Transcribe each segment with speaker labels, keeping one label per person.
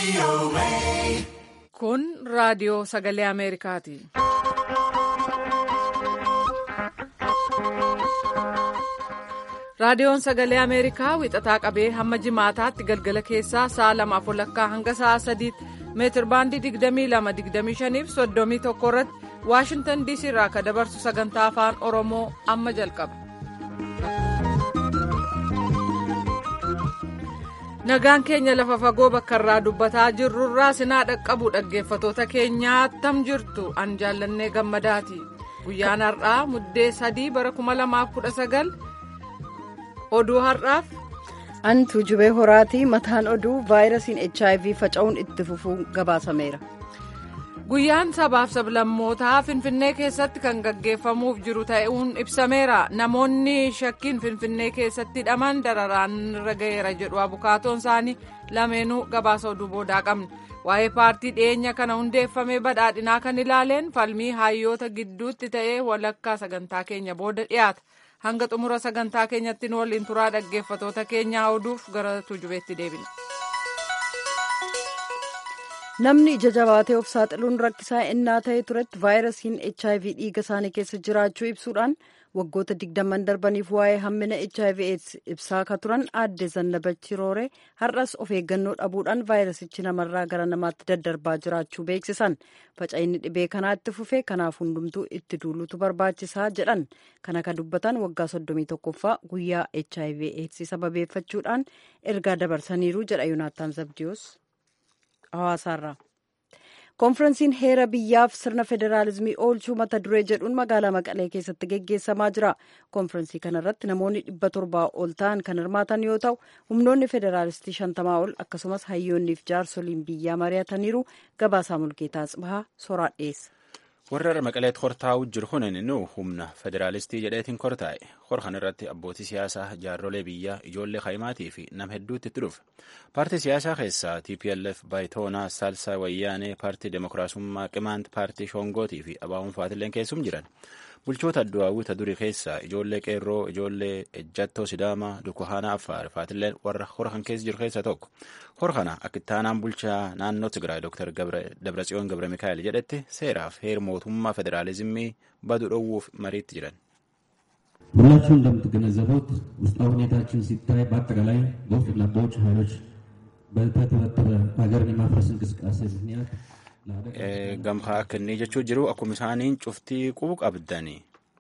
Speaker 1: Kun raadiyoo sagalee Ameerikaati. Raadiyoon sagalee Ameerikaa wixataa qabee hamma jimaataatti galgala keessaa sa'a lamaaf walakkaa hanga sa'a sadiitti meetir baandii 22-25 fi 31 irratti Waashintan DC irraa kan dabarsu sagantaa afaan Oromoo amma jalqaba. Nagaan keenya lafa fagoo bakka irraa dubbataa jirrurraa sinaa dhaqqabu dhaggeeffatoota keenyaa attam jirtu an jaallannee gammadaati. Guyyaan har'aa muddee sadii bara 2019 oduu har'aaf.
Speaker 2: An tuujubee horaatii mataan oduu vaayirasiin HIV faca'uun itti fufuu gabaasameera.
Speaker 1: Guyyaan sabaaf sablammootaa Finfinnee keessatti kan gaggeeffamuuf jiru ta'uun ibsameera. Namoonni shakkiin Finfinnee keessatti hidhaman dararaan irra ga'eera jedhu abukaatoon isaanii lameenuu gabaasa oduu boodaa qabna. Waa'ee paartii dhiyeenya kana hundeeffamee badhaadhinaa kan ilaaleen falmii hayyoota gidduutti ta'ee walakkaa sagantaa keenya booda dhiyaata. Hanga xumura sagantaa keenyatti nu waliin turaa dhaggeeffatoota keenyaa oduuf gara tuujubeetti deebina.
Speaker 2: Namni ija jabaatee of saaxiluun rakkisaa ennaa ta'e turetti vaayirasiin HIV dhiiga isaanii keessa jiraachuu ibsuudhaan waggoota digdamman darbaniif waa'ee hammina HIV ibsaa akka turan aadde Zannabachi Rooree har'as of eeggannoo dhabuudhaan vaayirasichi namarraa gara namaatti daddarbaa jiraachuu beeksisan. Faca'inni dhibee kanaa itti fufee kanaaf hundumtuu itti duulutu barbaachisaa jedhan. Kana kan dubbatan waggaa soddomii tokkoffaa guyyaa HIV AIDS sababeeffachuudhaan ergaa dabarsaniiru jedha Yoonaattaan Zabdiyoos. hawaasaarraa konferensiin heera biyyaaf sirna federaalizimii oolchuu mata duree jedhuun magaalaa maqalee keessatti geggeessamaa jira konferensii kanarratti namoonni dhibba torbaa ol ta'an kan hirmaatan yoo ta'u humnoonni federaalistii shantamaa ol akkasumas hayyoonniif jaarsoliin biyyaa mari'ataniiru gabaasaa mulgeetaa tsibahaa soraa dhiyeessa.
Speaker 3: warra maqaleet kortaa'u jiru kunin nu humna federaalistii jedheetiin kortaa'e hor kan irratti abbootii siyaasaa jaarrolee biyyaa ijoollee kaayimaatii fi nama hedduutti itti dhufe paartii siyaasaa keessaa tplf baayitoonaa saalsaa wayyaanee paartii demokiraasummaa qimaant paartii shoongootii fi abaawun faatilleen keessum jiran bulchoota adduwaawwita durii keessaa ijoollee qeerroo ijoollee ejjattoo sidaamaa dukuhaanaa affaar faatilleen warra hora kan keessa jiru keessaa tokko hor kana akka ittaanaan bulchaa naannoo tigraay dooktar dabratsiyoon gabra mikaa'el jedhetti seeraaf heer mootummaa federaalizimii badu dhowwuuf mariitti jiran
Speaker 4: ሁላችሁ እንደምትገነዘቡት ውስጣዊ ሁኔታችን ሲታይ በአጠቃላይ በውስጥና በውጭ ኃይሎች በተተበተበ ሀገርን የማፍረስ እንቅስቃሴ ምክንያት
Speaker 3: gamkaa kennii jechuu jiru akkuma isaaniin cuftii qubu qabdanii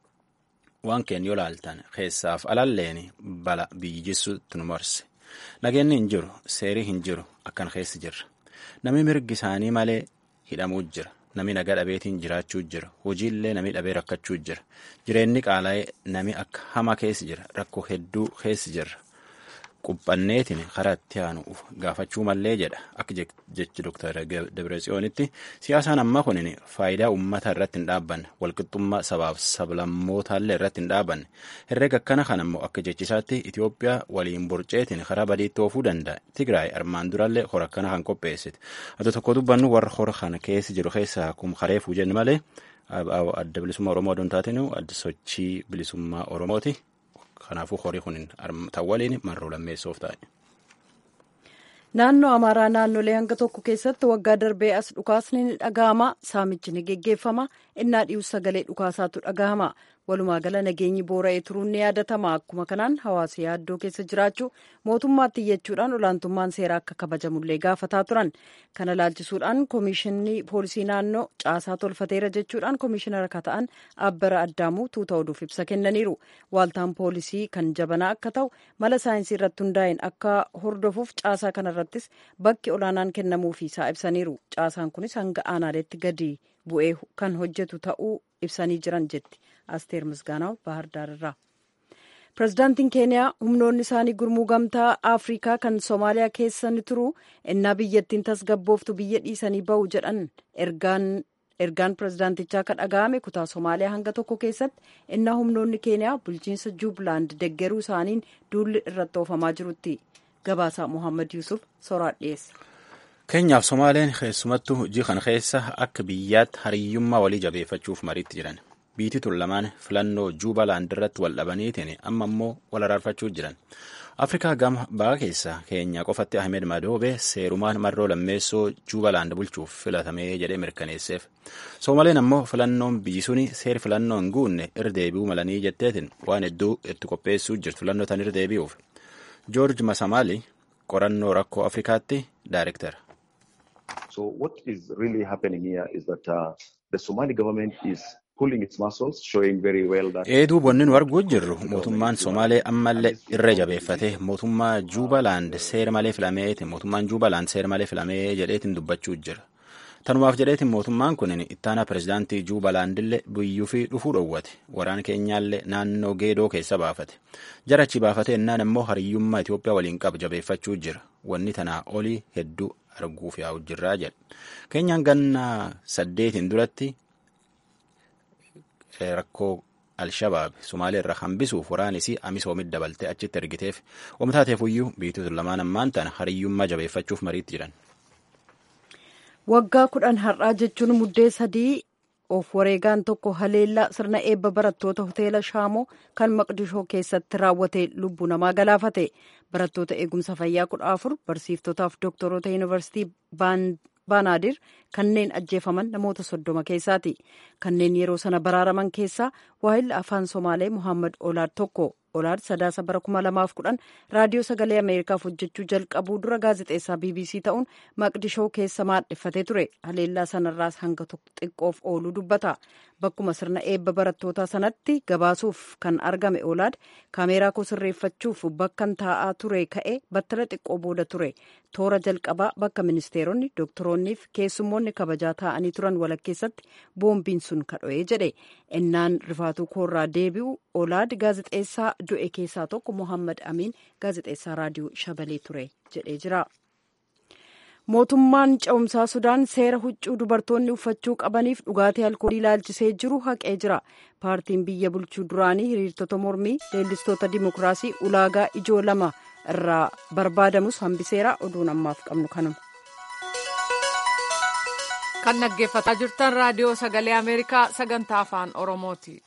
Speaker 3: waan keenya yoo laaltan keessaaf alalleen bala biyyi jissuutti nu marse nageenni hin jiru seerii hin jiru akkan keessi jirra namni mirgi isaanii malee hidhamuu jira namni nagaa dhabeetiin jiraachuu jira hojiillee namni dhabee rakkachuu jira jireenyi qaala'ee namni akka hama keessi jira rakkoo hedduu keessi jirra quphanneetiin karaa itti aanu gaafachuu mallee jedha akka jechi dooktar Dabretsiyoonitti siyaasaan amma kunin faayidaa uummata irratti hin dhaabbanne walqixxummaa sabaaf sablammootallee irratti hin dhaabanne herreega akkana kan ammoo akka jechisaatti Itoophiyaa waliin borceetiin karaa badiitti oofuu danda'a Tigraay armaan durallee hora akkana kan qopheessite ati tokko dubbannu warra hora kana keessa jiru keessaa kum kareefuu jenne malee adda bilisummaa Oromoo odoon taatinu adda sochii bilisummaa Oromooti. kanaafuu horii kun ta'u waliin marroo lammeessoof ta'e.
Speaker 2: Naannoo Amaaraa naannolee hanga tokko keessatti waggaa darbee as dhukaasni ni dhagahama. Saamichi ni geggeeffama. Innaa dhi'uus sagalee dhukaasaatu dhagahama. Walumaa gala nageenyi boora'ee turuun ni yaadatama. Akkuma kanaan hawaasa yaaddoo keessa jiraachuu mootummaatti iyyachuudhaan olaantummaan seeraa akka kabajamullee gaafataa turan. Kana laalchisuudhaan koomishinii poolisii naannoo caasaa tolfateera jechuudhaan koomishinara akka ta'an Abbara Addaamuu tuuta oduuf ibsa kennaniiru. Waaltaan poolisii kan jabanaa akka ta'u mala saayinsii irratti hundaa'een akka hordofuuf caasaa kanarrattis bakki olaanaan kennamuufiisaa ibsaniiru. Caasaan kunis hanga aanaaleetti gadi bu'ee kan hojjetu ta'uu ibsanii jiran jetti. asteer misgaanaw bahar daarirraa pirezidaantiin keeniyaa humnoonni isaanii gurmuu gamtaa afrikaa kan soomaaliyaa keessa ni turu innaa biyyattiin tasgabbooftu biyya dhiisanii ba'u jedhan ergaan ergaan pirezidaantichaa kan dhaga'ame kutaa soomaaliyaa hanga tokko keessatti innaa humnoonni keeniyaa bulchiinsa juublaand deggeruu isaaniin duulli irratti oofamaa jirutti gabaasaa mohaammed yuusuf soraa dhiyeessa.
Speaker 3: keenyaaf somaaleen keessumattuu hojii kana keessa akka biyyaatti hariyyummaa walii jabeeffachuuf mariitti jiran biitii tun lamaan filannoo juubalaand irratti wal dhabaniitiin amma immoo wal araarfachuu jiran afrikaa gama bahaa keessa keenya qofatti ahmed madoobe seerumaan marroo lammeessoo juubalaand bulchuuf filatamee jedhee mirkaneesseef soomaleen ammoo filannoon biyyi suni seer filannoo hin guunne irra deebi'uu malanii jetteetiin waan hedduu itti qopheessuu jirtu filannoo tan irra deebi'uuf joorj masamaali qorannoo rakkoo afrikaatti daayirektara.
Speaker 5: So what is really happening here is that uh, the Somali government is pulling its muscles, showing very well that...
Speaker 3: Eeduu wanni nu arguu jirru mootummaan Somaalee ammallee irra jabeeffate mootummaa Juubalaand seera malee filameeti mootummaan Juubalaand seera malee filamee jedheetiin dubbachuu jira. Tanumaaf jedheetiin mootummaan kun ittaanaa pirezidaantii Juubalaandillee biyyuu fi dhufuu dhowwate. Waraana keenyaallee naannoo geedoo keessa baafate. Jarachi baafate ennaan immoo hariyyummaa Itoophiyaa waliin qabu jabeeffachuu jira. Wanni tanaa olii hedduu arguuf yaa'u jirraa jedha. Keenyaan ganna saddeetiin duratti rakkoo Alshabaab Sumaalee irraa hambisuuf waraanisii amisoomit dabaltee achitti ergiteef oomtaateefuyyuu biitota lamaan ammaan tana hariyyummaa jabeeffachuuf mariitti jiran.
Speaker 2: Waggaa kudhan har'aa jechuun muddee sadii of wareegaan tokko haleellaa sirna eebba barattoota hoteela Shaamoo kan Maqdishoo keessatti raawwate lubbuu namaa galaafate. Barattoota eegumsa fayyaa kudha afur barsiiftotaaf doktoroota yuunivarsiitii baanaadir kanneen ajjeefaman namoota soddoma keessaati. Kanneen yeroo sana baraaraman keessaa waahilli afaan Somaalee Muhammad Olaad tokko. Olaad sadaasa bara kuma lamaaf kudhan raadiyoo sagalee Ameerikaaf hojjechuu jalqabuu dura gaazexeessaa BBC ta'uun maqdishoo keessa maadheffatee ture. Haleellaa sanarraas hanga xiqqoof ooluu dubbata. Bakkuma sirna eebba barattootaa sanatti gabaasuuf kan argame Olaad kaameeraa koo sirreeffachuuf bakkan taa'aa ture ka'e battala xiqqoo booda ture. Toora jalqabaa bakka ministeeronni, doktoroonniif keessummoonni kabajaa taa'anii turan walakkeessatti boombiin sun kadho'ee jedhe. Ennaan rifaatuu koorraa deebi'u Olaad gaazexeessaa du'e keessaa tokko Mohammad Amiin gaazexeessaa raadiyoo Shabalee ture jedhee jira. Mootummaan ce'umsaa Sudaan seera huccuu dubartoonni uffachuu qabaniif dhugaatii alkoolii ilaalchisee jiru haqee jira. Paartiin biyya bulchuu duraanii hiriirtota mormii leellistoota dimokiraasii ulaagaa ijoo lama irraa barbaadamus hambiseera oduun ammaaf qabnu kanuma.
Speaker 1: Kan dhaggeeffataa jirtan raadiyoo sagalee Ameerikaa sagantaa afaan Oromooti.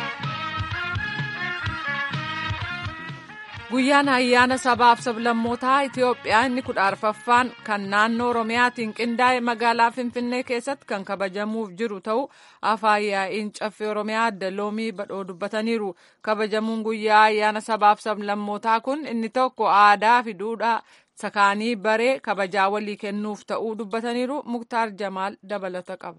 Speaker 1: Guyyaan ayyaana sabaaf sablammootaa Itoophiyaa inni kudha arfaffaan kan naannoo Oromiyaatiin qindaa'e magaalaa Finfinnee keessatti kan kabajamuuf jiru ta'u afaan yaa'iin caffee Oromiyaa adda loomii badhoo dubbataniiru. Kabajamuun guyyaa ayyaana sabaaf sablammootaa kun inni tokko aadaa fi duudhaa sakaanii baree kabajaa walii kennuuf ta'uu dubbataniiru. Muktaar Jamaal dabalata qaba.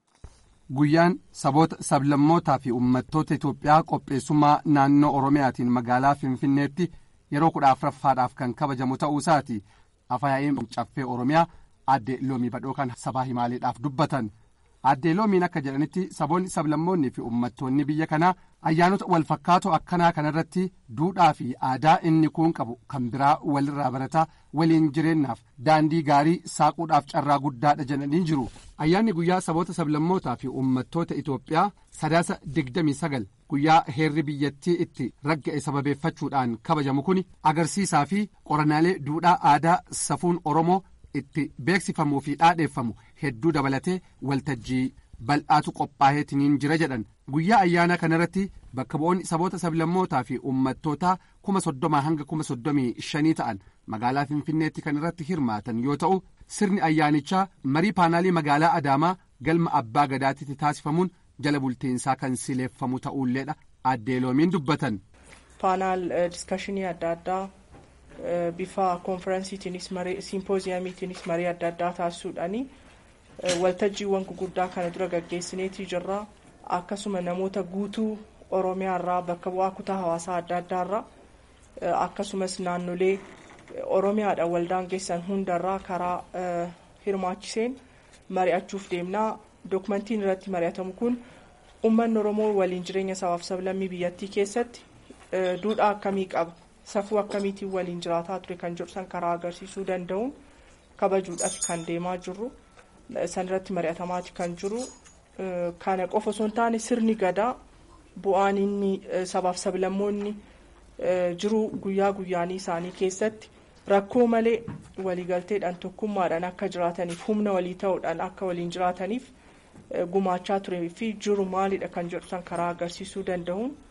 Speaker 6: Guyyaan saboota sablammootaa fi uummattoota Itoophiyaa qopheessummaa naannoo Oromiyaatiin magaalaa Finfinneetti yeroo kudha afuraffaadhaaf kan kabajamu ta'uu isaati. Afaan yaa'iin caffee Oromiyaa aadde Loomii Badhoo kan sabaa himaaleedhaaf dubbatan. Aadde Loomiin akka jedhanitti saboonni sablammoonni fi uummattoonni biyya kanaa ayyaanota wal fakkaatoo akkanaa kanarratti duudhaa fi aadaa inni kuun qabu kan biraa walirraa barataa waliin jireenyaaf daandii gaarii saaquudhaaf carraa guddaadha jedhanii jiru. Ayyaanni guyyaa saboota sablammootaa fi uummattoota Itoophiyaa sadaasa digdamii sagal guyyaa heerri biyyattii itti ragga'e sababeeffachuudhaan kabajamu kun agarsiisaa fi qorannaalee duudhaa aadaa safuun Oromoo itti beeksifamuu fi dhaadheeffamu hedduu dabalatee waltajjii bal'aatu qophaa'eetiniin jira jedhan guyyaa ayyaana kanarratti bakka bu'oonni saboota sablammootaa fi uummattootaa kuma soddomaa hanga kuma soddomii shanii ta'an magaalaa finfinneetti kan irratti hirmaatan yoo ta'u sirni ayyaanichaa marii paanaalii magaalaa adaamaa galma abbaa gadaatitti taasifamuun jala bultiinsaa kan sileeffamu ta'uulleedha aadde loomiin dubbatan.
Speaker 7: paanaal diskashinii adda addaa bifa konferensiitiinis marii simpooziyamiitiinis marii adda addaa taasisuudhaani waltajjiiwwan guguddaa kana dura gaggeessineetii jirra akkasuma namoota guutuu oromiyaa irraa bakka bu'aa kutaa hawaasaa adda addaa irraa akkasumas naannolee oromiyaadhaan waldaangeessan hundarraa karaa hirmaachiseen mari'achuuf deemnaa dookumentiin irratti mari'atamu kun uummanni oromoo waliin jireenya sabaaf sablammii biyyattii keessatti duudhaa akkamii qaba safuu akkamiitiin waliin jiraataa ture kan jedhu san karaa agarsiisuu danda'uun kabajuudhaaf kan deemaa jirru san irratti mari'atamaati kan jiru kana qofa osoo hin taane sirni gadaa bu'aan inni sabaaf sablammoonni jiru guyyaa guyyaanii isaanii keessatti rakkoo malee waliigalteedhaan tokkummaadhaan akka jiraataniif humna walii ta'uudhaan akka waliin jiraataniif gumaachaa turee fi jiru maalidha kan jedhu san karaa agarsiisuu danda'uun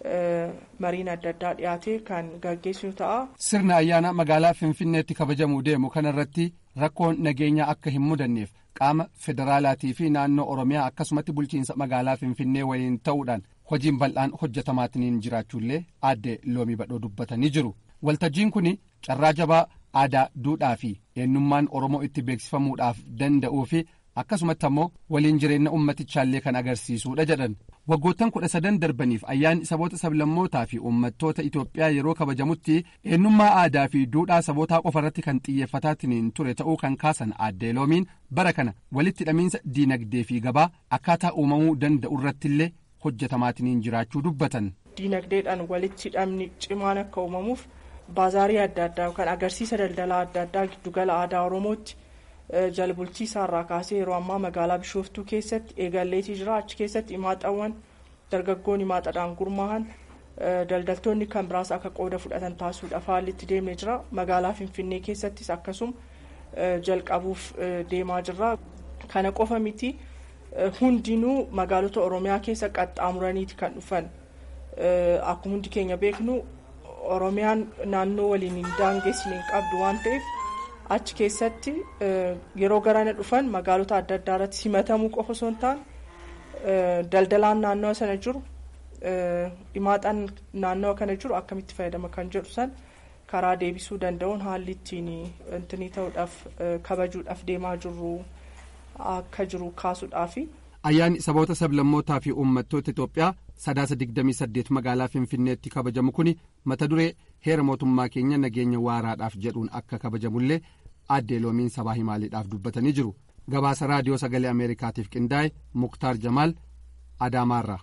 Speaker 7: mariin adda addaa dhiyaatee kan gaggeessinu ta'a.
Speaker 6: Sirna ayyaana magaalaa Finfinneetti kabajamuu deemu kanarratti rakkoon nageenyaa akka hin mudanneef qaama federaalaatii fi naannoo Oromiyaa akkasumatti bulchiinsa magaalaa Finfinnee waliin ta'uudhaan hojiin bal'aan hojjetamaatiin jiraachuullee aadde loomii badhoo dubbatanii jiru. Waltajjiin kun carraa jabaa aadaa, duudhaa fi eenyummaan Oromoo itti beeksifamuudhaaf danda'uu fi akkasumatti ammoo waliin jireenya ummatichaallee kan agarsiisudha jedhan. Waggoottan kudha sadan darbaniif ayyaanni saboota sablammootaa fi uummattoota Itoophiyaa yeroo kabajamutti eenyummaa aadaa fi duudhaa sabootaa qofa irratti kan xiyyeeffataatiin ture ta'uu kan kaasan aadde loomiin bara kana walitti hidhamiinsa diinagdee fi gabaa akkaataa uumamuu danda'u irrattillee hojjetamaatiin jiraachuu dubbatan.
Speaker 7: Diinagdeedhaan walitti hidhamni cimaan akka uumamuuf baazaarii adda addaa yookaan agarsiisa daldalaa adda addaa giddugala aadaa Oromootti jalbultii isaarraa kaasee yeroo ammaa magaalaa Bishooftuu keessatti eegalleetii jira. Achi keessatti imaaxawwan dargaggoon imaaxadhaan gurmaa'an daldaltoonni kan biraas akka qooda fudhatan taasisuudhaaf haalli itti deemnee jira. Magaalaa Finfinnee keessattis akkasuma jalqabuuf deemaa jirra. Kana qofa miti hundinuu magaalota Oromiyaa keessa qaxxaamuraniiti kan dhufan. Akkuma hundi keenya beeknu Oromiyaan naannoo waliin hin daangessine hin qabdu waan ta'eef achi keessatti yeroo garana dhufan magaalota adda addaa irratti simatamuu qofa osoo hin taane daldalaan naannoo sana jiru imaaxaan naannoo kana jiru akkamitti fayyadama kan jedhu san karaa deebisuu danda'uun haalli ittiin intinii ta'uudhaaf kabajuudhaaf deemaa jirru akka jiru kaasuudhaafi.
Speaker 6: Ayyaanni saboota sablammootaa fi uummattoota Itoophiyaa sadaasa digdamii saddeet magaalaa Finfinneetti kabajamu kun mata duree heera mootummaa keenya nageenya waaraadhaaf jedhuun akka kabajamullee aadde loomiin sabaa himaaliidhaaf dubbatanii jiru. Gabaasa raadiyoo sagalee Ameerikaatiif qindaa'e Muktaar Jamaal Adaamaarraa.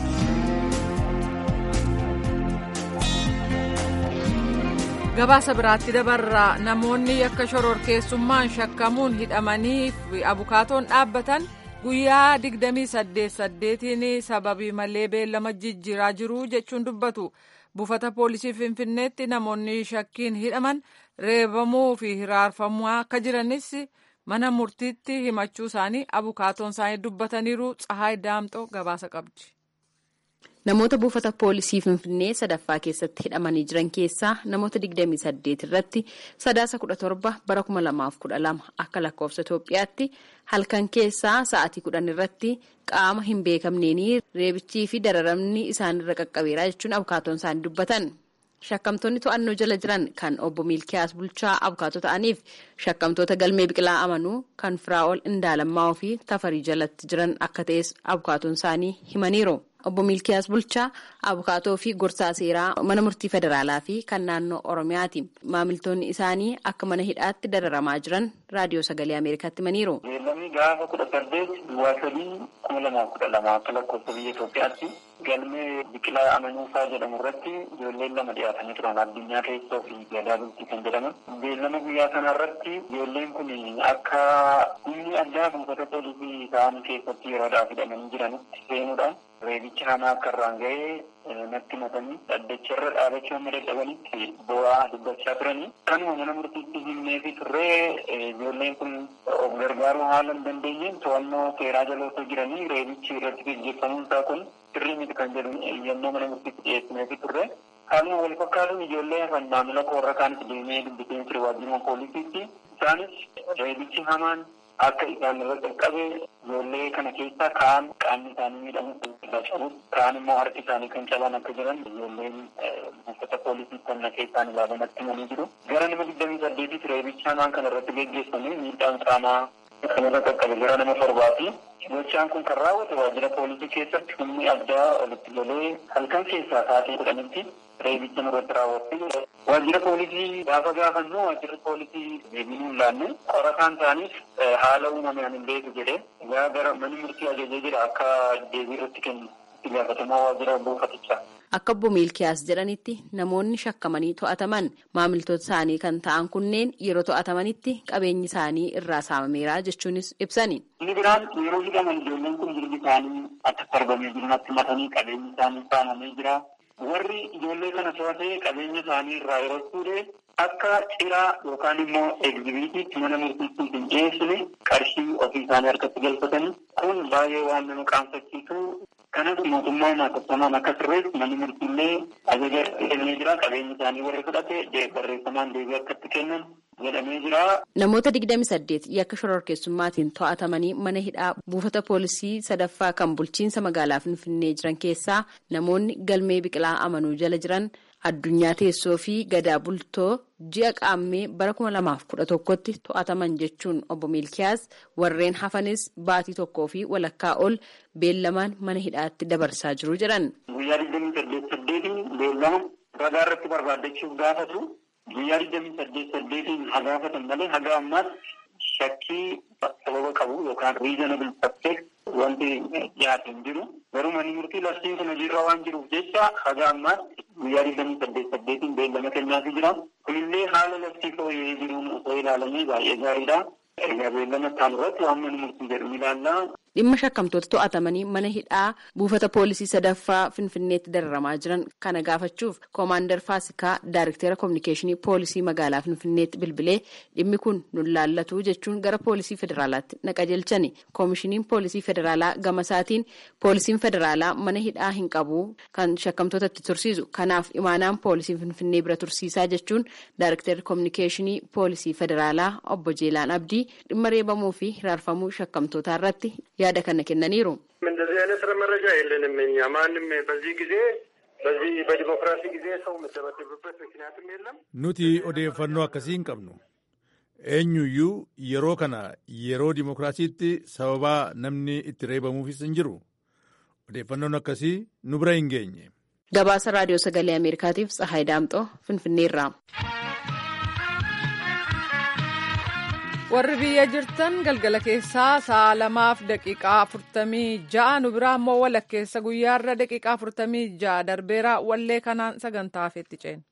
Speaker 1: gabaasa biraatti dabarraa namoonni yakka shororkeessummaan shakkamuun hidhamanii fi abukaatoon dhaabbatan guyyaa 28 sababii malee beellama jijjiiraa jiru jechuun dubbatu buufata poolisii finfinneetti namoonni shakkiin hidhaman reebamuu fi hiraarfamuu akka jiranis mana murtiitti himachuu isaanii abukaatoon isaanii dubbataniiru tsahaay daamxoo gabaasa qabdi.
Speaker 8: Namoota buufata poolisii Finfinnee sadaffaa keessatti hidhamanii jiran keessaa namoota 28 irratti sadaasa 17 bara 2012 akka lakkoofsa Itoophiyaatti halkan keessaa sa'aatii 10 irratti qaama hin beekamneenii reebichii fi dararamni isaanirra qaqqabeeraa jechuun abukaatoon isaanii dubbatan. Shakkamtoonni to'annoo jala jiran kan obbo Miilkiyaas Bulchaa abukaatoo ta'aniif shakkamtoota galmee biqilaa amanuu kan Firaa'ol Indaalammaa fi Tafarii jalatti jiran akka ta'es abukaatoon isaanii himaniiru. Obbo Miilkiyaas Bulchaa abukaatoo fi gorsaa seeraa mana murtii federaalaa fi kan naannoo Oromiyaati. Maamiltoonni isaanii akka mana hidhaatti dararamaa jiran raadiyoo sagalee Ameerikaatti himaniiru.
Speaker 9: Beellamni gaafa kudha saddeet duwwaa sadii kuma lamaaf kudha lama akka lakkoofsa biyya Itoophiyaatti galmee biqilaa amanuusaa jedhamu irratti ijoolleen lama dhiyaatanii turan addunyaa keessoo fi gadaa bultii kan jedhaman. Beellama guyyaa kana irratti ijoolleen kun akka humni addaa buufata poolisii ta'an keessatti yeroodhaaf hidhamanii jiranitti seenuudhaan reebicha hamaa akka irraan ga'ee natti matanii dhaddacha irra dhaabachuu amma dadhabanitti bu'aa dubbachaa turanii kanuma mana murtiitti himnee fi turree ijoolleen kun of gargaaruu haala hin dandeenyeen to'annoo seeraa jala osoo jiranii reebichi irratti gaggeeffamuun isaa kun sirrii miti kan jedhu yemmuu mana murtiitti dhiyeessinee fi turre haaluma wal fakkaatuun ijoollee kan maamila koorra kaanis deemee dubbiteen ture waajjiruma poolisiitti isaanis reebichi hamaan akka isaan irra qaqqabe ijoollee kana keessaa kaan qaamni isaanii miidhamu qabu kaan immoo harki isaanii kan caban akka jiran ijoolleen buufata poolisii kana keessaan ilaalamatti himanii jiru. Gara nama digdamii saddeetitti reebicha hamaan kana irratti geggeeffame miidhaan qaamaa kan irra qaqqabe gara nama torbaati. Gochaan kun kan raawwate waajjira poolisii keessatti humni addaa walitti galee halkan keessaa sa'aatii kudhanitti reebicha irratti raawwatte. Waajjira poolisii gaafa gaafannu waajjirri poolisii deebiin laanne qorataan isaaniif haala uumameen hin beeku jedhee egaa gara manni murtii ajajee jira akka deebii irratti kennu itti gaafatamaa waajjira buufatichaa.
Speaker 8: Akka obbo Miilkiyaas jedhanitti namoonni shakkamanii to'ataman maamiltoota isaanii kan ta'an kunneen yeroo to'atamanitti qabeenyi isaanii irraa saamameera jechuunis ibsani.
Speaker 9: Inni biraan yeroo hidhaman ijoolleen kun jirbi isaanii akka sarbamee jiru natti matanii qabeenyi isaanii saamamee jira. Warri ijoollee kana to'atee qabeenya isaanii irraa yeroo fuudhee akka ciraa yookaan immoo egzibiitiitti mana murtiitti hin dhiyeessine qarshii ofii isaanii harkatti galfatanii kun baay'ee waan nama qaanfachiisu kanas mootummaa maatattamaan akka sirreessu manni murtiillee ajaja kennee jira qabeenyi isaanii warri fudhate barreeffamaan deebii akkatti kennan jedhamee jira.
Speaker 8: Namoota 28 yakka shororkeessummaatiin to'atamanii mana hidhaa buufata poolisii sadaffaa kan bulchiinsa magaalaa Finfinnee jiran keessaa namoonni galmee biqilaa amanuu jala jiran addunyaa teessoo fi gadaa bultoo ji'a qaammee bara 2011tti to'ataman jechuun obbo Miilkiyaas warreen hafanis baatii tokkoo fi walakkaa ol beellamaan mana hidhaatti dabarsaa jiru jedhan.
Speaker 9: Guyyaa 28 beellama ragaa irratti barbaaddachuuf gaafatu. guyyaa digdamii saddeet saddeetiin haa gaafatan malee haga ammaas shakkii sababa qabu yookaan reasonable suspect wanti dhiyaate hin jiru. Garuu manni murtii labsiin kun hojiirra waan jiruuf jecha haga ammaas guyyaa digdamii saddeet saddeetiin beellama kennaafii jira. Kunillee haala labsii fooyya'ee jiruun osoo ilaalamee baay'ee gaariidha. Egaa beellama isaan irratti waan manni murtii jedhu ni ilaalla.
Speaker 8: Dhimma shakkamtoota to'atamanii mana hidhaa buufata poolisii sadaffaa Finfinneetti dararamaa jiran kana gaafachuuf koomaandar Faasikaa Daayirktera Kominikeeshinii Poolisii magaalaa Finfinneetti bilbilee dhimmi kun nun laallatu jechuun gara Poolisii Federaalaatti naqajeelchani. Koomishiniin Poolisii Federaalaa gama isaatiin Poolisiin Federaalaa mana hidhaa hin qabu kan shakkamtoota itti tursiisu. Kanaaf imaanaan Poolisii Finfinnee bira tursiisaa jechuun Daayirktera Kominikeeshinii Poolisii Federaalaa obbo Jeelaan Abdii dhimma reebamuu fi hiraarfamuu shakkamtootaa irratti yaada kana kennaniiru።
Speaker 10: እንደዚህ አይነት መረጃ የለንም እኛ ማንም በዚህ ጊዜ በዚህ በዲሞክራሲ ጊዜ ሰው የሚደበደብበት ምክንያትም የለም።
Speaker 11: nuti odeeffannoo akkasii hin qabnu eenyuyyuu yeroo kana yeroo dimokiraasiitti sababaa namni itti reebamuufis hin jiru odeeffannoon akkasii nu bira hin geenye.
Speaker 8: gabaasa raadiyoo sagalee ameerikaatiif tsahaay daamxoo finfinneerraa.
Speaker 1: warri biyya jirtan galgala keessaa sa'a lamaaf daqiiqaa afurtamii ja'a nu biraa immoo walakkeessa guyyaarra daqiiqaa afurtamii ja'a darbeera wallee kanaan sagantaa hafeetti ceena.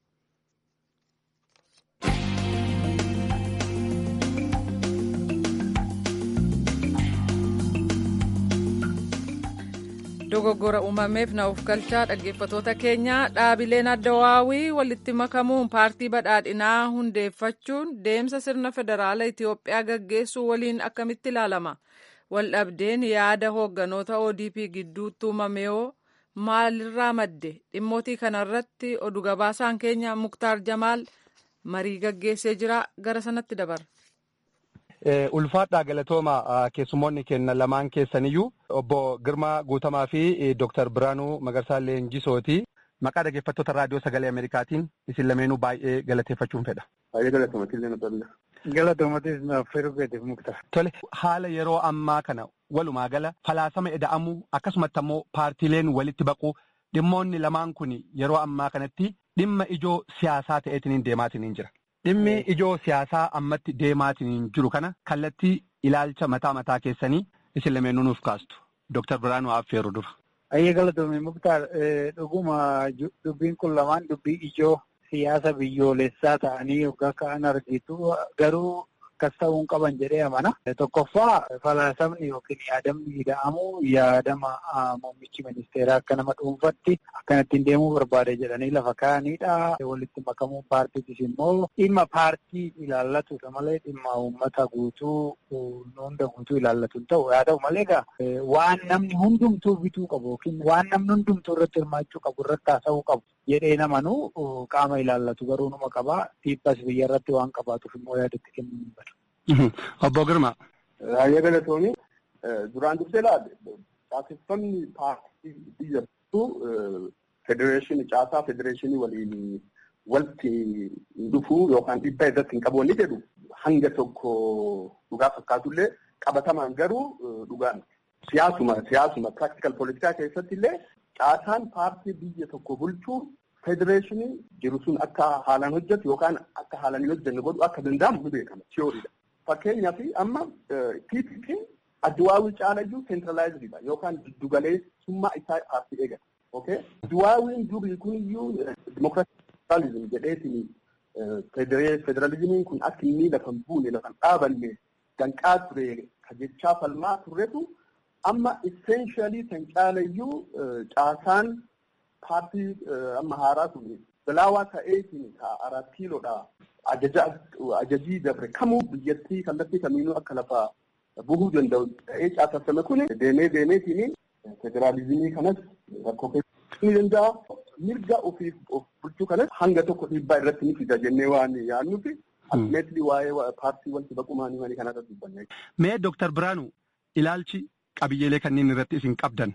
Speaker 1: dogoggora uumameef na of galchaa dhaggeeffatoota keenya dhaabileen addawaawii walitti makamuun paartii badhaadhinaa hundeeffachuun deemsa sirna federaala Itiyoophiyaa gaggeessuu waliin akkamitti ilaalama waldhabdeen yaada hoogganoota ODP gidduutti uumame yoo maalirraa madde dhimmootii kanarratti oduu gabaasaan keenya muktaar jamaal marii gaggeessee jira gara sanatti dabarra.
Speaker 6: ulfaadhaa galatooma keessummoonni kenna lamaan keessaniyyuu obbo Girmaa Guutamaa fi Dooktar Biraanuu Magarsaa Leenjisooti. Maqaa dhaggeeffattoota raadiyoo sagalee Ameerikaatiin isin lameenuu baay'ee galateeffachuun fedha.
Speaker 10: Baay'ee galatoomatis na tolle. Galatoomatis na firuu keetiif mukta.
Speaker 6: Tole haala yeroo ammaa kana walumaa gala falaasama eda'amuu akkasumatti ammoo paartiileen walitti baquu dhimmoonni lamaan kun yeroo ammaa kanatti dhimma ijoo siyaasaa ta'eetiin deemaatiin jira. Dhimmi ijoo siyaasaa ammatti deemaatiin jiru kana kallattii ilaalcha mataa mataa keessanii isin lameenuu nuuf kaastu. Dooktar Biraanuu Affeeruu dura.
Speaker 10: Ayyee galatoomii muktaar dhuguma dubbiin kun lamaan dubbii ijoo siyaasa biyyoolessaa ta'anii yookaan ka'an argitu garuu akkas ta'uu qaban jedhee amana. Tokkoffaa falaasamni yookiin yaadamni ida'amu yaadama muummichi ministeeraa akka nama dhuunfatti akkanattiin deemuu barbaade jedhanii lafa kaa'anidha. Walitti makamuu paartiitis immoo dhimma paartii ilaallatudha malee dhimma uummata guutuu hunda guutuu ilaallatu hin ta'u. Haa ta'u malee egaa waan namni hundumtuu bituu qabu yookiin waan namni hundumtuu irratti hirmaachuu qabu irratti haasa'uu qabu jedhee namanu qaama ilaallatu garuu numa qaba. Dhiibbas biyya irratti waan qabaatuuf immoo yaadatti kennuu hin badu.
Speaker 6: Obbo Girma.
Speaker 10: Baay'ee galatoomii duraan dursee laale caaseffamni paartii biyya bittuu federeeshinii caasaa federeeshinii waliin walitti dhufuu yookaan dhiibbaa irratti hin qabu inni jedhu hanga tokko dhugaa fakkaatullee qabatamaan garuu dhugaan siyaasuma siyaasuma practical politikaa keessatti illee caasaan paartii biyya tokko bulchuu federeeshinii jiru sun akka haalaan hojjetu yookaan akka haalaan hin hojjenne godhu akka danda'amu ni beekama tiyooriidha. Fakkeenyaaf amma PPP adduwaawii caalayyuu seentiraalaayizidha yookaan giddugaleessummaa isaa paartii eegata. Adduwaawiin durii kun iyyuu dimokiraatizim jedheetiin federalizimiin kun akka inni lafa hin buune lafa hin dhaabanne danqaa ture ka jechaa falmaa turretu amma esseenshaalii kan caalayyuu caasaan paartii amma haaraa kun bilaawaa ta'eetiin arat kiiloodha ajajii dabre kamuu biyyattii kallattii kamiinuu akka lafa buhuu danda'u ta'ee caaseffame kun deemee deemeetiin federaalizimii kanas rakkoo keessatti ni danda'a. Mirga ofiif of bulchuu kanas hanga tokko dhiibbaa irratti ni fida jennee waan yaadnuufi atimeetlii waa'ee paartii wanti baqumaanii wanii kanarra dubbanne.
Speaker 6: Mee Dooktar Biraanuu ilaalchi qabiyyeelee kanneen irratti isin qabdan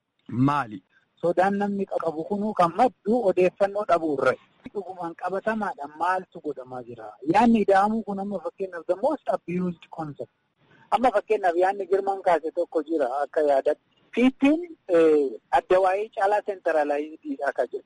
Speaker 6: maali?
Speaker 12: Sodaan namni qabu kunuu kan maddu odeeffannoo dhabuu irra. Dhugumaan qabatamaadhaan maaltu godhamaa jira? Yaanni ida'amuu kun amma fakkeenyaaf the most abused concept. Amma fakkeenyaaf yaanni girmaan kaase tokko jira akka yaadatti. Fiittiin adda waa'ee caalaa seentaraalaayizdiidha akka jedhu.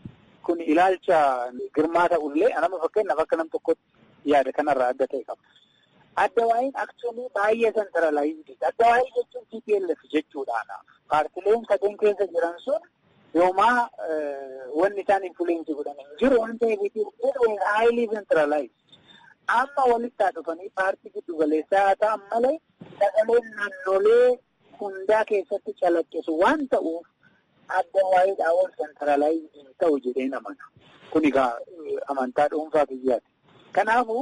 Speaker 12: Kun ilaalcha girmaa ta'ullee nama fakkeenyaaf akka nam tokkotti yaada kanarraa adda ta'e qaba. Adda waa'een aksuunii baay'ee seentaraalaayizdiidha. Adda waa'ee jechuun TPLF jechuudhaana. Paartileen sadeen keessa jiran sun yoomaa wanni isaan influensii godhan hin jiru waan ta'eef it highly centralized. Amma walitti haa dhufanii paartii giddu galeessaa haa ta'an malee sagaleen naannolee hundaa keessatti calaqqisu waan ta'uuf adda waa'eedhaa ol centralized ta'u jedhee namana. Kun egaa amantaa dhuunfaa biyyaati. Kanaafuu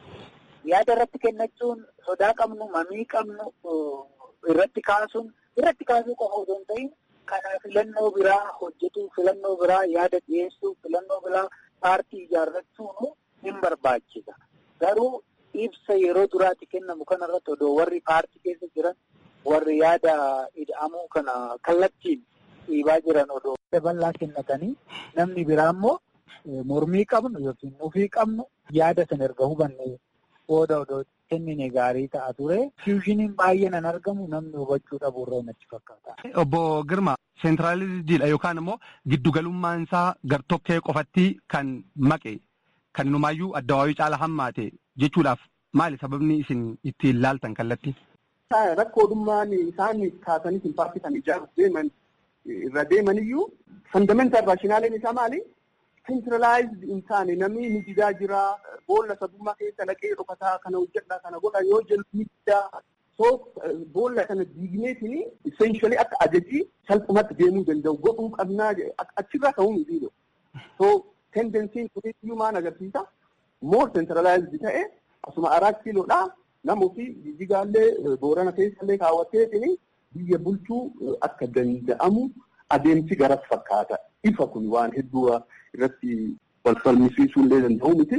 Speaker 12: yaada irratti kennachuun sodaa qabnu mamii qabnu irratti kaasuun irratti kaasuu qofa osoo hin ta'in kanaa filannoo biraa hojjetuu filannoo biraa yaada dhiyeessuu filannoo biraa paartii ijaarrachuun hin barbaachisa. Garuu ibsa yeroo duraatti kennamu kanarratti odoo warri paartii keessa jiran warri yaada ida'amuu kana kallattiin dhiibaa jiran odoo bal'aa kennatanii namni biraa immoo mormii qabnu yookiin mufii qabnu yaada sana erga hubanne booda odoo kennine gaarii ta'a ture. Fiushiniin baay'een an argamu namni hubachuu dhabu irraa natti fakkaata.
Speaker 6: Obbo Girma seentiraaliziidha yookaan immoo giddugalummaan isaa gartokkee qofatti kan maqe kan inumaayyuu adda waayuu caala hammaate jechuudhaaf maali sababni isin ittiin laaltan kallattii?
Speaker 10: Rakkoodhummaan isaan kaasanii hin paartii kan ijaaruuf deeman irra deeman iyyuu fandamental raashinaaleen isaa maali? Centralized hin taane namni ni didaa jira boolla sabummaa keessa naqee dhokataa kana hojjedha kana godha yoo jennu ni didaa. So boolla kana diigneetiin essentially akka ajajii salphumatti deemuu danda'u godhuu qabnaa achirraa ka'uu miti. So tendensiin kuniyyuu maal agarsiisa? More centralized ta'e asuma arat kiiloodhaa nama ofii jijjigaallee boorana keessallee kaawwatteetiin biyya bulchuu akka danda'amu adeemsi garas fakkaata. Ifa kun waan hedduu irratti wal falmisiisuu illee danda'u miti.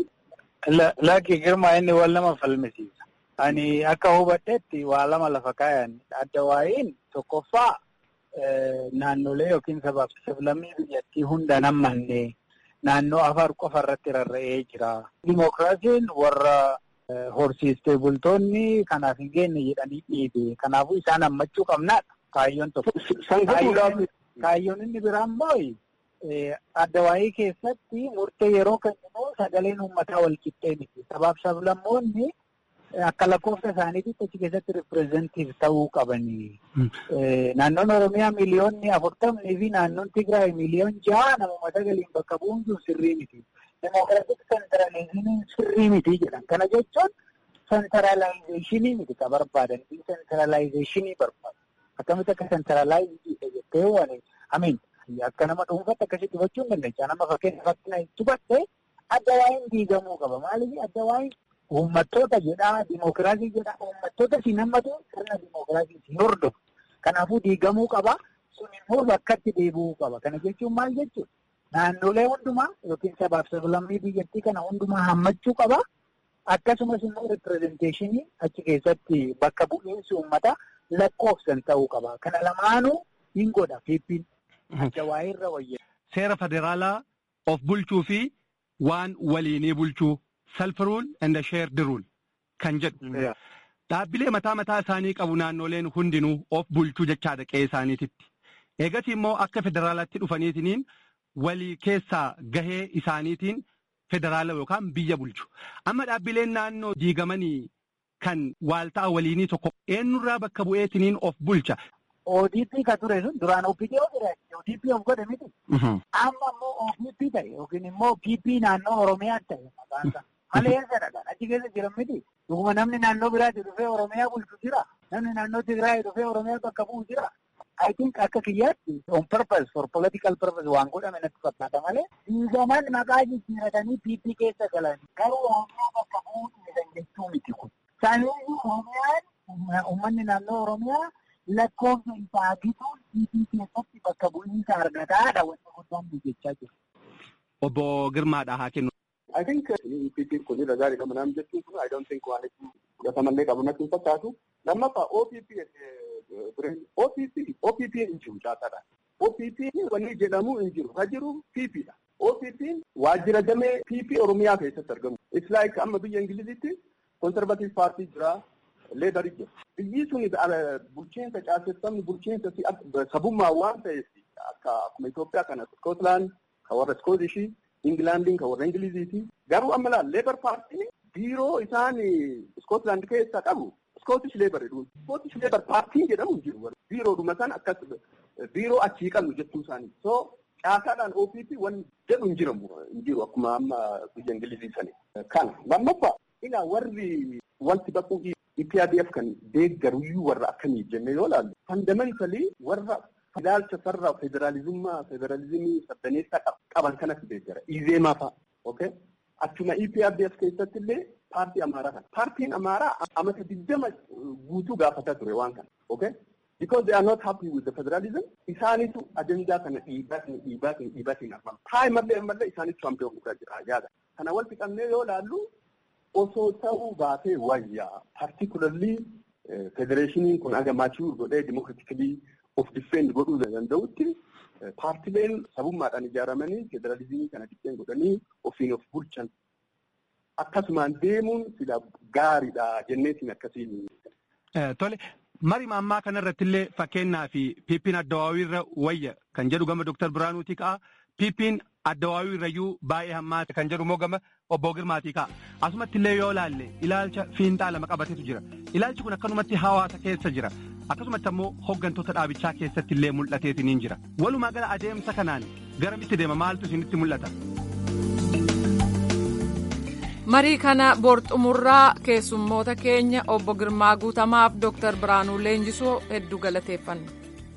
Speaker 12: Lakki girmaa inni wal nama falmisiisa. Ani akka hubadhetti waa lama lafa kaayan adda waa'iin tokkoffaa naannolee yookiin sabaaf sablammii biyyattii hunda nammanne naannoo afar qofa irratti rarra'ee jira. Dimookiraasiin warra horsiistee bultoonni kanaaf hin geenye jedhanii dhiibe. Kanaafuu isaan hammachuu qabnaadha. Kaayyoon tokko. Kaayyoon inni biraan immoo adda waa'ee keessatti murtee yeroo kenninu sagaleen uummataa wal qixxee miti. Sabaaf sablammoonni akka lakkoofsa isaaniitti achi keessatti ripireezentiif ta'uu qabanii. Naannoon Oromiyaa miliyoonni afurtamnii fi naannoon Tigraay miliyoon ja'a namuma sagaliin bakka bu'uun sun sirrii miti. Demokiraatik sentralizimiin sirrii miti jedhan. Kana jechuun sentralaayizeshinii miti ka barbaadan. Sentralaayizeshinii barbaadu. Akkamitti akka sentralaayizii jettee waan amiin. Akka nama dhuunfaatti akkasitti hubachuu hin dandeenya. Nama fakkeenyaaf akkana hubatte adda waa'een diigamuu qaba. Maaliif adda waa'een uummattoota jedhaa dimookiraasii jedhaa uummattoota si nammatu sirna dimookiraasii si hordofu. Kanaafuu diigamuu qaba. Sun immoo bakkatti deebi'uu qaba. Kana jechuun maal jechuudha? Naannolee hundumaa yookiin sabaaf sablammii biyyattii kana hundumaa hammachuu qaba. Akkasumas immoo ripirezenteeshinii achi keessatti bakka bu'iinsi uummataa lakkoofsan ta'uu qaba. Kana lamaanuu hin godha fiippiin. Jawaayirra wayya.
Speaker 6: Seera federaalaa of bulchuu fi waan waliinii bulchuu self rule and shared rule kan jedhu. Dhaabbilee mataa mataa isaanii qabu naannoleen hundinuu of bulchuu jechaadha qe'ee isaaniititti. Eegas immoo akka federaalaatti dhufaniitiniin walii keessaa gahee isaaniitiin federaala yookaan biyya bulchu. Amma dhaabbileen naannoo diigamanii kan waalta'a waliinii tokko eenyurraa bakka bu'eetiniin of bulcha.
Speaker 12: ODP ka ture sun duraan OPDO ture ODP of godhe miti. Amma immoo OPP ta'e yookiin immoo PP naannoo Oromiyaa ta'e maqaan isaa. Malee eessadha achi keessa jiran miti. Dhuguma namni naannoo biraatti dhufee Oromiyaa bulchu jira. Namni naannoo Tigraay dhufee Oromiyaa bakka bu'u jira. I think akka kiyyaatti on purpose for political purpose waan godhame natti fakkaata malee diigaman maqaa jijjiiratanii PP keessa galan garuu Oromiyaa bakka bu'uu dhiisan jechuu miti kun. Saniyyuu Oromiyaan uummanni naannoo Oromiyaa lakkoofsa isaa gituun PP keessatti bakka bu'iinsa argataadha wanti guddaan jechaa jiru.
Speaker 6: Obbo Girmaadha haa kennu.
Speaker 10: I think PP kun irra gaarii qaba naam jechuun kun I don't think waan itti fudhatamallee qabu natti hin fakkaatu. Lammaffaa OPP OPP OPP hin jiru caasaadha. OPP wanni jedhamu hin jiru. Ka jiru PP dha. OPP waajjira damee PP Oromiyaa keessatti argamu. It's like amma biyya Ingilizitti conservative party jira. Leedari jira. Biyyi sun bulchiinsa caaseffamni bulchiinsa sabummaa waan ta'eef akka akkuma Itoophiyaa kana Scotland ka warra Scootishii Ingilaandiin kan warra Ingiliziiti. Garuu amma laal Leebar paartiin biiroo isaan Scotland keessa qabu Scottish Labour jedhu. Scottish Labour paartiin jedhamu hin jiru. Biiroodhuma san akkas biiroo achii qabnu jechuu isaanii. So caasaadhaan OPP waan jedhu hin jiramu hin jiru akkuma amma biyya Ingilizii sani. Kana lammaffaa ilaa warri wanti baquu EPRDF kan deeggaruyyuu warra akkamii jennee yoo ilaallu fundamentally warra ilaalcha sarara federaalizummaa federalizimii sabdaneessaa qaban kanatti deeggara. Izeemaa fa'a. Okay? Achuma EPRDF keessatti illee paartii Amaaraa kana. Paartiin Amaaraa amata digdama guutuu gaafataa ture waan kana. Okay? Because they are not happy with the federalism, isaanitu ajandaa kana dhiibaatiin dhiibaatiin dhiibaatiin argama. Taayimallee ammallee isaanitu hambee guddaa jira yaada. Kana wal fixannee yoo ilaallu osoo ta'uu baatee wayyaa. Particularly federeeshiniin kun aga maachuu godhee dimokiraatikilii of diffeend godhuu danda'utti paartileen sabummaadhaan ijaaramanii federalizimii kana diffeen godhanii ofiin of bulchan akkasumaan deemuun sila gaariidha jenneetiin akkasiin.
Speaker 6: Tole marii ammaa kanarratti illee fakkeenyaa fi piippiin addawaawii irra wayya kan jedhu gama Dr. Biraanuutii ka'a. Piippiin addawaawii irrayyuu baay'ee hammaate kan jedhu immoo gama obbo Girmaatii ka'a. Asumatti illee yoo ilaalle ilaalcha fiinxaa lama qabatetu jira. Ilaalchi kun akkanumatti hawaasa keessa jira. Akkasumatti ammoo hooggantoota dhaabichaa keessatti illee mul'ateetiin jira. Walumaa gala adeemsa kanaan garamitti deema maaltu isinitti mul'ata?
Speaker 1: marii kana borxumurraa keessummoota keenya obbo Girmaa Guutamaaf Dr. Biraanuu Leenjisoo hedduu galateeffanna.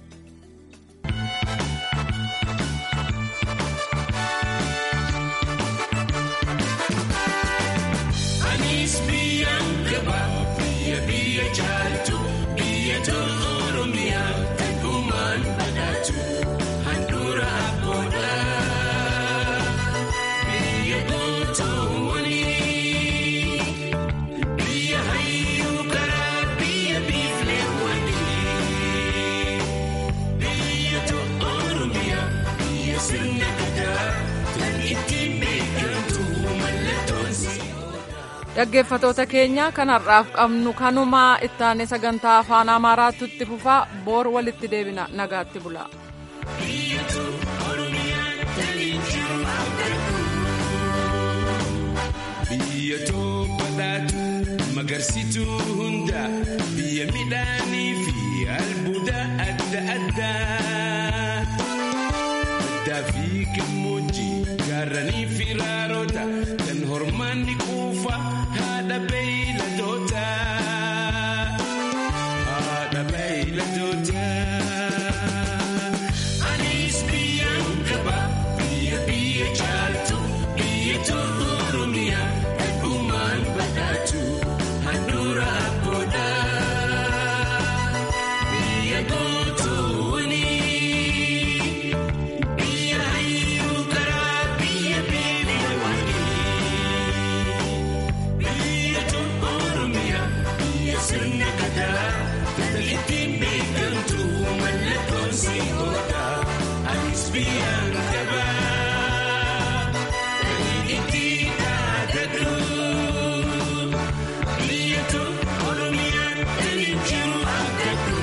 Speaker 1: dhaggeeffatoota keenya kanarraaf qabnu kanumaa ittaane sagantaa afaan amaaraatti itti fufaa boor walitti deebina nagaatti bula.
Speaker 13: biyya badhaatu magarsituu hunda biyya midhaanii fi albuuda adda addaa addaa fi gammoojjii gaarranii fi raaroota kan hormaanni quufa haadha beeyladoota haadha beeyladoota. Anis biyyaan qaba biyya biyya caaltu biyya tolu oromiyaa eegumaan badhaatu handhuura abboodha biyya gootoowwanii. Biyya hayyuu karaa biyya beelawanii biyya tolu oromiyaa biyya sirna gadaa ittiin beekamtu mallattoon si'oodha anis biyyaan qabaa itti dhaadadhu biyya tolu oromiyaan kan jiru argadhu.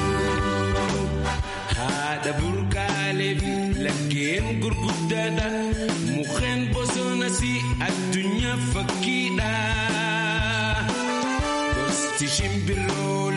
Speaker 13: haadha burqaalee fi laggeen gurguddaadha mukkeen bosonas addunyaa fakkiidha gosti shimbirroo